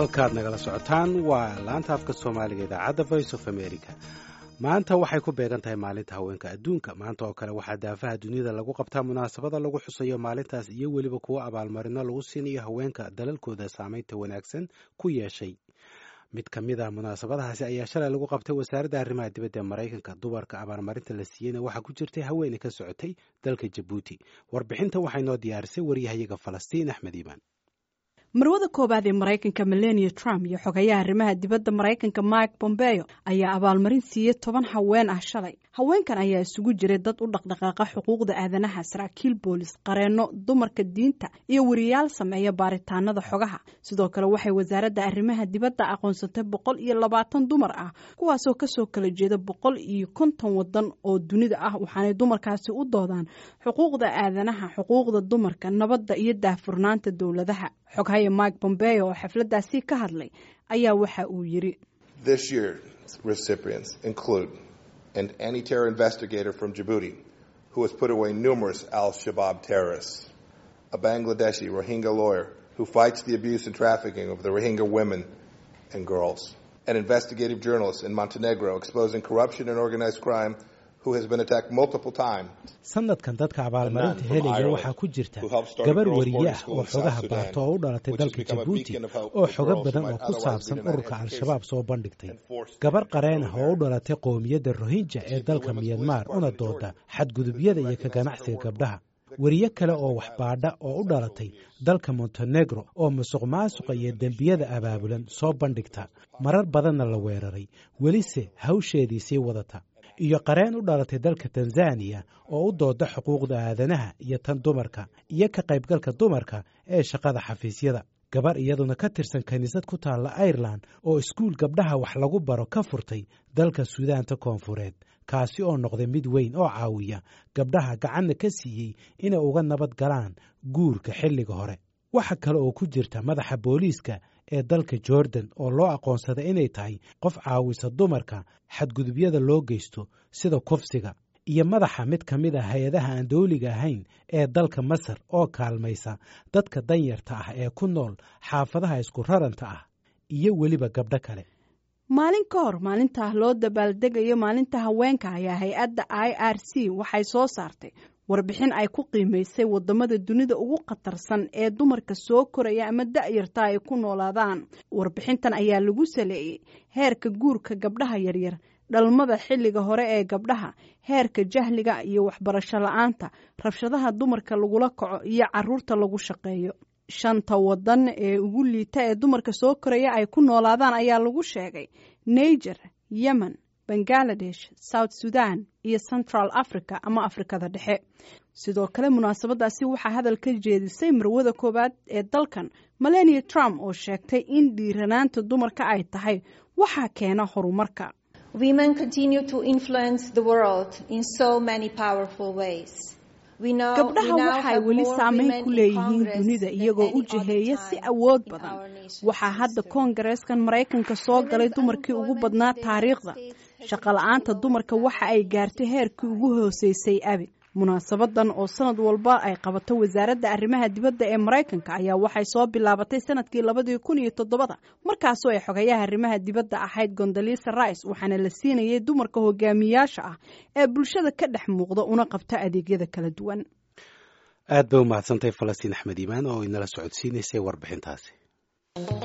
halkaad nagala socotaan waa laanta afka soomaaliga idaacadda voice of america maanta waxay ku beegan tahay maalinta haweenka adduunka maanta oo kale waxaa daafaha duniyada lagu qabtaa munaasabada lagu xusayo maalintaas iyo weliba kuwo abaalmarino lagu siinayo haweenka dalalkooda saameynta wanaagsan ku yeeshay mid ka mid ah munaasabadahaasi ayaa shalay lagu qabtay wasaaradda arrimaha dibadda ee maraykanka dumarka abaalmarinta la siiyeyna waxaa ku jirtay haweeney ka socotay dalka jabuuti warbixinta waxay noo diyaarisay waryahayaga falastiin axmed iimaan marwada koowaad ee maraykanka melania trump iyo xogayaha arrimaha dibadda maraykanka mike bombeo ayaa abaalmarin siiyey toban haween ah shalay haweenkan ayaa isugu jiray dad u dhaqdhaqaaqa xuquuqda aadanaha saraakiil boolis qareenno dumarka diinta iyo wariyaal sameeya baaritaanada xogaha sidoo kale waxay wasaaradda arrimaha dibadda aqoonsatay boqol iyo labaatan dumar ah kuwaasoo kasoo kala jeeda boqol iyo konton wadan oo dunida ah waxaanay dumarkaasi u doodaan xuquuqda aadanaha xuquuqda dumarka nabadda iyo daahfurnaanta dowladaha xoghaye mike bombeo oo xafladaasi ka hadlay ayaa waxa uu yiri an anti-terror investigator from Djibouti who has put away numerous al-Shabaab terrorists, a Bangladeshi Rohingya lawyer who fights the abuse and trafficking of the Rohingya women and girls, an investigative journalist in Montenegro exposing corruption and organized crime who has been attacked multiple times. sanadkan dadka abaalmarinta helaya waxaa ku jirta gabar wariye ah oo xogaha baarto oo u dhalatay dalka jabuuti oo xogo badan oo ku saabsan ururka al-shabaab soo bandhigtay gabar qareen ah oo u dhalatay qowmiyadda rohinja ee dalka myanmar una dooda xadgudubyada iyo ka ganacsiga gabdhaha wariye kale oo waxbaadha oo u dhalatay dalka montenegro oo musuq maasuqa iyo dembiyada abaabulan soo bandhigta marar badanna la weeraray welise hawsheedii sii wadata iyo qareen u dhalatay dalka tanzaniya oo u dooda xuquuqda aadanaha iyo tan dumarka iyo ka qaybgalka dumarka ee shaqada xafiisyada gabar iyaduna ka tirsan kiniisad ku taalla airelan oo iskuul gabdhaha wax lagu baro ka furtay dalka suudaanta koonfureed kaasi oo noqday mid weyn oo caawiya gabdhaha gacanna ka siiyey inay uga nabad galaan guurka xilliga hore waxa kale oo ku jirta madaxa booliiska ee dalka jordan oo loo aqoonsaday inay tahay qof caawisa dumarka xadgudubyada loo geysto sida kufsiga iyo madaxa mid ka mid ah hay-adaha aan dawliga ahayn ee dalka masar oo kaalmaysa dadka danyarta ah ee ku nool xaafadaha isku raranta ah iyo weliba gabdho kale maalin ka hor maalintaa loo dabaaldegayo maalinta haweenka ayaa hay-adda i r c waxay soo saartay warbixin ay ku qiimaysay wadamada dunida ugu khatarsan ee dumarka soo koraya ama da-yarta ay ku noolaadaan warbixintan ayaa lagu saleeyey heerka guurka gabdhaha yaryar dhalmada xilliga hore ee gabdhaha heerka jahliga iyo waxbarasho la-aanta rabshadaha dumarka lagula kaco iyo caruurta lagu shaqeeyo shanta wadan ee ugu liita ee dumarka soo koraya ay ku noolaadaan ayaa lagu sheegay niger yemen bangaladesh south sudan iyo central africa ama afrikada dhexe sidoo kale munaasabadaasi waxaa hadal ka jeedisay marwada koowaad ee dalkan melania trump oo sheegtay in dhiiranaanta dumarka ay tahay waxaa keena horumarka gabdhaha waxay weli saameyn ku leeyihiin dunida iyagoo u jiheeya si awood badan waxaa hadda koongareeskan maraykanka soo galay dumarkii ugu badnaa taariikhda shaqala-aanta dumarka waxa ay gaartay heerkii ugu hooseysay abi munaasabadan oo sanad walba ay qabato wasaaradda arrimaha dibadda ee maraykanka ayaa waxay soo bilaabatay sanadkii labadii kun iyo toddobada markaasoo ay xogayaha arrimaha dibadda ahayd gondalisa rice waxaana la siinayay dumarka hogaamiyaasha ah ee bulshada ka dhex muuqda una qabta adeegyada kala duwan aad bay u mahadsantahay falastiin axmed iimaan oo inala socodsiinaysay warbixintaasi